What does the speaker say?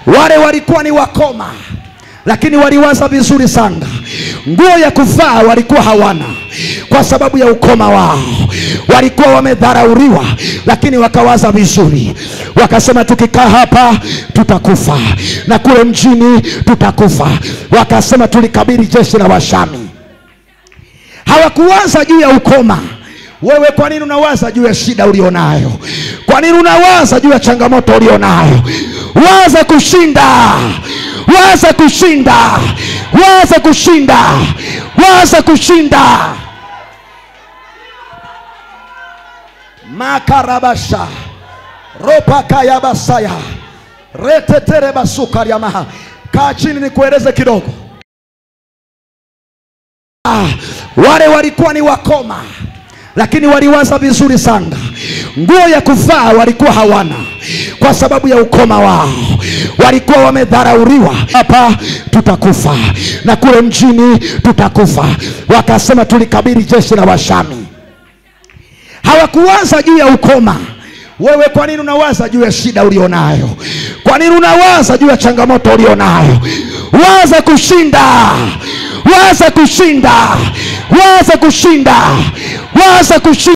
wale walikuwa ni wakoma lakini waliwaza vizuri sana nguo ya kuvaa walikuwa hawana kwa sababu ya ukoma wao walikuwa wamedharauriwa lakini wakawaza vizuri wakasema tukikaa hapa tutakufa na kule mjini tutakufa wakasema tulikabili jeshi la washami hawakuwaza juu ya ukoma wewe kwa nini unawaza juu ya shida ulionayo kwa nini unawaza juu ya changamoto ulionayo waza kushinda waza kushinda waza kushinda waza kushinda makarabasha ropakayabasaya reteterebasukaryamaha kaa chini nikueleze kidogo Ah, wale walikuwa ni wakoma lakini waliwaza vizuri sana nguo ya kuvaa walikuwa hawana kwa sababu ya ukoma wao walikuwa wamedharauriwa hapa tutakufa na kule mjini tutakufa wakasema tulikabili jeshi la washami hawakuwaza juu ya ukoma wewe kwa nini unawaza juu ya shida ulionayo kwa nini unawaza juu ya changamoto ulionayo waza kushinda waza kushinda waza kushinda waza kushinda